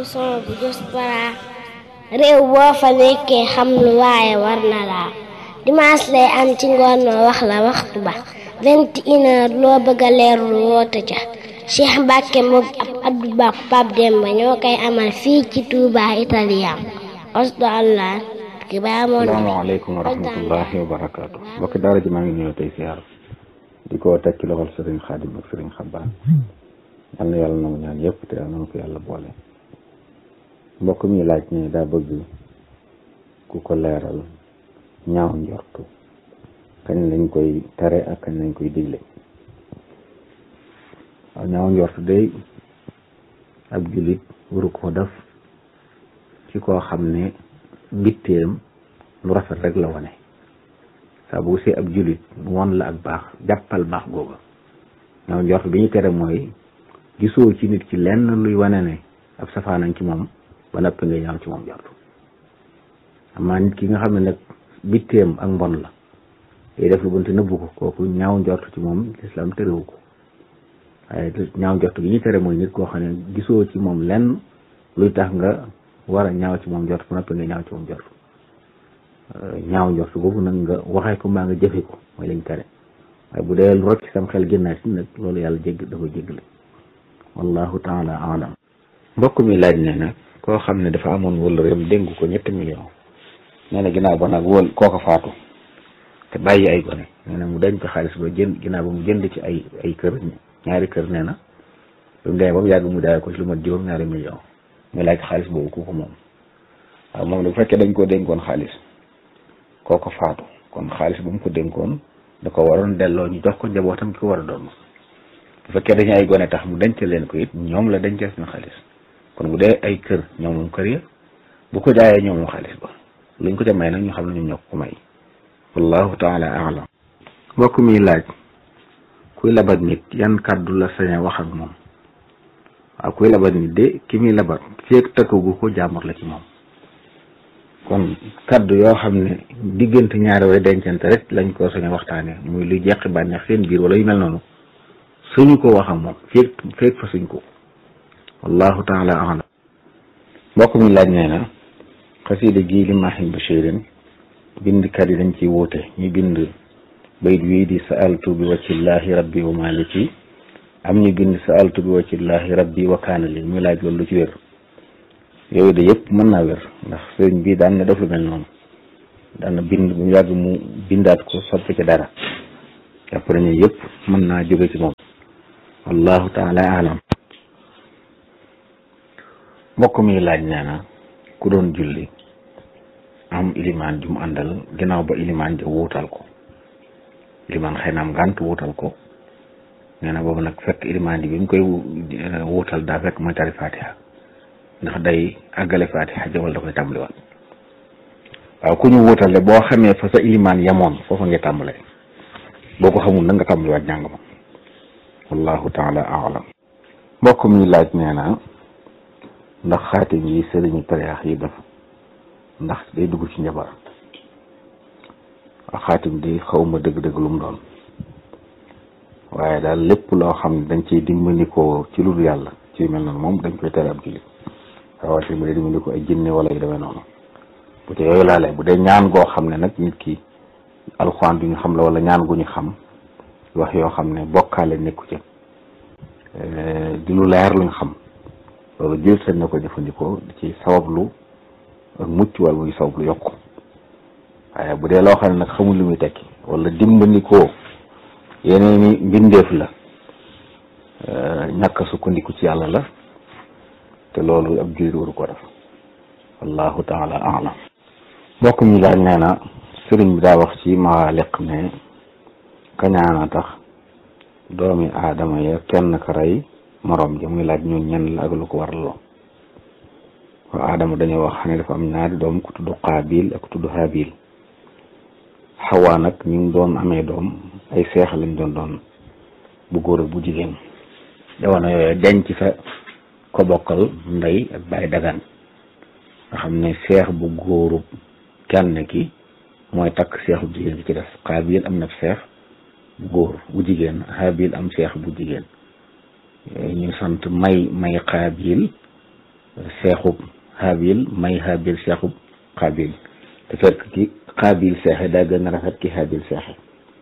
son bu diaspora réew boo fa nekkee xam lu waaye war na laa dimanche lay am ci ngoon noo wax la waxtu ba vingt et une heure loo bëgg a leerlu woote ca Cheikh Mbacke moom ab Abdou Ba Pape Demba ñoo koy amal fii ci Touba Italien osdo allah ki baa moon salaamaaleykum wa rahmatullahi wa barakaatu mbokki daara ji maa ngi ñëw tey siyaar di ko teg ci loxol sëriñ xaadim ak sëriñ xabbaan yal na yàlla na mu ñaan yëpp te yàlla na ko yàlla boole mbokk mi laaj ne daa bëgg ku ko leeral ñaaw njortu kañ lañ koy tere ak kañ lañ koy digle waaw ñaaw njortu day ab jullit waru ko def ci koo xam ne mbitteem lu rafet rek la wane saa bu see ab jullit won la ak baax jàppal baax googa ñaaw njort bi ñu tere mooy gisoo ci nit ki lenn luy wane ne ab safaanañ ci moom ba noppi nga ñaaw ci moom njort amaa nit ki nga xam ne nag bitteem ak mbon la day def lu bon te nëbbu ko kooku ñaaw njort ci moom lislaam terewu ko waaye ñaaw njort gi ñu tere mooy nit koo xam ne gisoo ci moom lenn luy tax nga war a ñaaw ci moom njort ba noppi nga ñaaw ci moom njort ñaaw njort boobu nag nga waxee ko mbaa nga jëfe ko mooy lañ tere waaye bu dee lu rocc sam xel génnaat si nag loolu yàlla jégg dafa jéggale wallahu taala alam mbokk mi laaj ne nag koo xam ne dafa amoon wala réem dénk ko ñetti million nee na ginnaaw ba nag wóol kooka faatu te bàyyi ay gone nee na mu denc xaalis ba jënd ginnaaw ba mu jënd ci ay ay kër ñaari kër nee na lu mu demee ba mu yàgg mu daay ko ci lu mat juróom ñaari million muy laaj xaalis boobu ku ko moom waaw moom bu fekkee dañ koo dénkoon xaalis kooko faatu kon xaalis bu mu ko dénkoon da ko waroon delloo ñu jox ko njabootam ki ko war a doon bu fekkee dañu ay gone tax mu denc leen ko it ñoom la dencee seen xaalis kon bu dee ay kër ñoom moom kër ya bu ko jaayee ñoom moom xaalis ba luñ ko ca may nag ñu xam ne ñoom ñoo ko may wallahu taala alam mbokk mi laaj kuy labat nit yan kàddu la sañ a wax ak moom waaw kuy labat nit de ki muy labat feeg takkagu ko jaamur la ci moom kon kaddu yoo xam ne diggante ñaari way dencante rek lañ ko sañ a waxtaane muy luy jeqi bànneex seen biir wala yu mel noonu suñu ko wax ak moom feeg feeg fa suñ ko wallahu taala alam mbokk mi laaj nee na xasida gii li maahin bashirin bindkat yi dañ ciy wuute ñu bind bayit wii di saaltu bi waccillahi rabbi wa maliki am ñu bind saaltu bi waccillahi rabbi wa kaana li muy laaj loolu lu ci wér yooyu de yëpp mën naa wér ndax sëriñ bi daan na def lu mel noonu daan na bind bu yàgg mu bindaat ko soppi ci dara jàpp nañu yëpp mën naa jóge ci moom wallahu taala alam mbokk mi laaj nee na ku doon julli am ilimaan ju mu àndal ginnaaw ba ilimaan ja wuutal ko ilimaan xëy na am gànt wuutal ko nee na boobu nag fekk ilimaan ji bi mu koy wuutal daa fekk mooy tari fatiha ndax day àggale fatiha jawal da koy tàmbaliwaat waaw ku ñu wuutale boo xamee fa sa ilimaan yamoon foofa nga tàmbale boo ko xamul na nga tàmbaliwaat jàng ma wallahu taala alam mbokk mi laaj nee na ndax xaatim yi sëriñu tariyaax yi def ndax day dugg ci njabar waaw xaatim di xawma dëgg-dëgg lu mu doon waaye daal lépp loo xam ne dañ ciy dimbandikoo ci lu dul yàlla ci mel noonu moom dañ koy tere ab jullit rawatina bu dee dimbali ko ay jinne wala yu demee noonu bu dee yooyu laalee bu dee ñaan goo xam ne nag nit ki alxuraan du ñu xam la wala ñaan gu ñu xam wax yoo xam ne bokkaale nekku ca di lu leer luñ xam loolu jël sañ na ko jëfandikoo di ci sabablu ak mucc wala muy sabablu yokku waaye bu dee loo xam ne nag xamul lu muy tekki wala dimbandikoo yeneeni mbindeef la ñàkk sukkandiku ci yàlla la te loolu ab jullit waru ko def wallahu taala alam mbokk mi laaj nee na sëriñ bi daa wax ci maaliq ne kañaana tax doomi aadama ya kenn ka rey moroom ja muy laaj ñun ñen la ak lu ko waraloo waa aadama dañoo wax ne dafa am ñaari doom ku tudd qaabil ak ku tudd haabil xawaa nag ñu ngi doon amee doom ay seex lañ doon doon bu góor ak bu jigéen jamono yooyu denc fa ko bokkal ndey ak baay dagan nga xam ne seex bu góoru kenn ki mooy takk seex bu jigéen bi ci des qaabil am na seex bu góor bu jigéen haabil am seex bu jigéen ñu sant may may qaabil seexub xaabil may xaabil seexub xaabil te fekk ki xaabil seexe daa gën a rafet ki xaabil seexe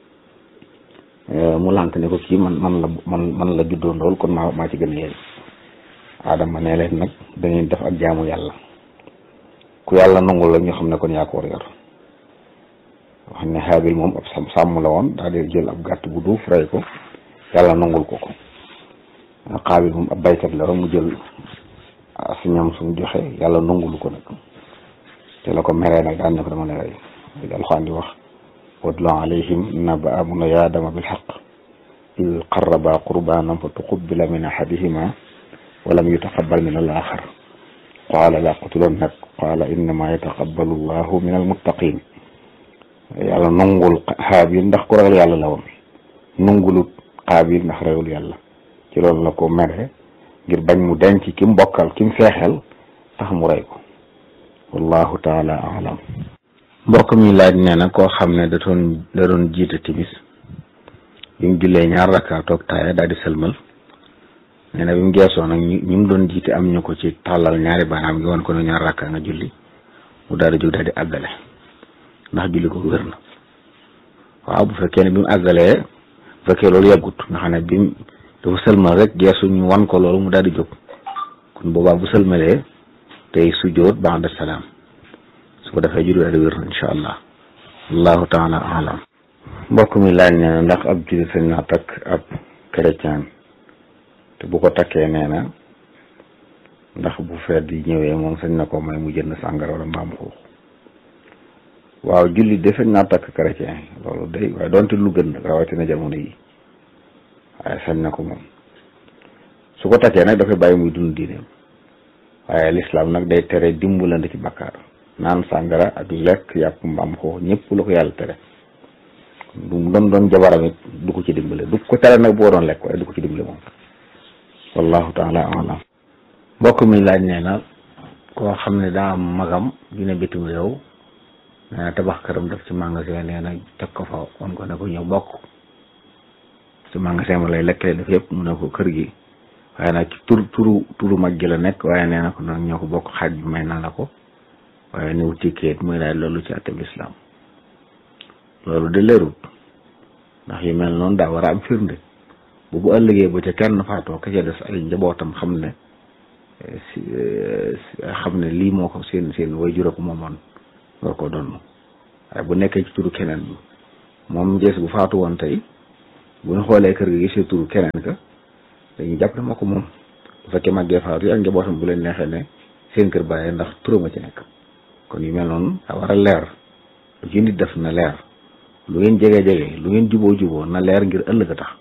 mu lànk ne ko kii man man la man man la juddoo ndool kon maa maa ci gën a yéen aadama ne leen nag da ngeen def ak jaamu yàlla ku yàlla nangul la ñu xam ne kon yaa ko war yor wax ne xaabil moom ab sàmm sàmm la woon daal di jël ab gàtt bu duuf rey ko yàlla nangul ko ko xaabil moom ab baykat la rek mu jël si ñam sumu joxe yàlla nangulu ko nag te la ko meree nag daan ne ko dama ne rey li alxuraan di wax watlu alayhim naba abuna yaadama bilxaq id qarraba qurbanan fa tuqubila min ahadihima walam yutaqabal min al axar qaala la qutulannak qaala innama yataqabbalu llahu min almuttaqin yàlla nungul xaabil ndax ku ragal yàlla la woon nungulut xaabil ndax ragul yàlla ci loolu la ko mere ngir bañ mu denc ki mu bokkal ki mu feexel tax mu rey ko wallahu taala alam mbokk mi laaj nee na koo xam ne da doon da doon jiite timis bi mu jullee ñaar rakka toog taaya daal di sëlmal nee na bi mu geesoo nag ñu ñu mu doon jiite am ñu ko ci tàllal ñaari baanaam gi wan ko ne ñaar rakka nga julli mu daal di jóg daal di àggale ndax julli ko wér na waaw bu fekkee ne bi mu àggalee bu fekkee loolu yàggut nga xam ne bi mu dafa sëlmal rek geesu ñu wan ko loolu mu daal di jóg kon boobaa bu sëlmalee tey sujjóot ba'da salaam su ko defee julli daal di wér na incha allah allahu taala alam mbokk mi laaj nee na ndax ab jullit sañ naa takk ab chrétien te bu ko takkee nee na ndax bu feet yi ñëwee moom sañ na ko may mu jënd sàngara wala mbaam xuux waaw jullit de sañ naa takk chrétien loolu day waaye doonte lu gën nag rawatina jamono yi waaye sañ na ko moom su ko takkee nag dafay bàyyi muy dund diineem waaye lislaam nag day tere dimbalante ci bakkaar naan sàngara ak lekk yàpp mbaam xuux ñëpp la ko yàlla tere du mu doon doon jabaram it du ko ci dimbale du ko tere nag boo doon lekk waaye du ko ci dimbale moom wallahu taala alam mbokk mi laaj nee na koo xam ne daa am magam dina bitim réew nee na tabax këram def ci magasin nee na teg ko fa on ko ne ko ñëw bokk ci magasin ma lay lekkale def yëpp mu ne ko kër gi waaye nag ci tur turu turu mag gi la nekk waaye nee na ko nag ñoo ko bokk xaaj bi may naa la ko waaye ni wuti kayit muy laaj loolu ci àtteb lislaam loolu de leerut ndax yu mel noonu daa war a am firnde bu bu ëllëgee ba ca kenn faatoo ka ca des ay njabootam xam ne si xam ne lii moo ko seen seen way jura ko moomoon war ko doon waaye bu nekkee ci turu keneen bi moom jees bu faatu woon tey bu ñu xoolee kër gi gisee turu keneen ka dañuy jàpp ne moo ko moom bu fekkee màggee faatu yi ak njabootam bu leen neexee ne seen kër bàyyee ndax turama ci nekk kon yu mel noonu daa war a leer lu ci nit def na leer lu ngeen jege jege lu ngeen juboo juboo na leer ngir ëllëg a tax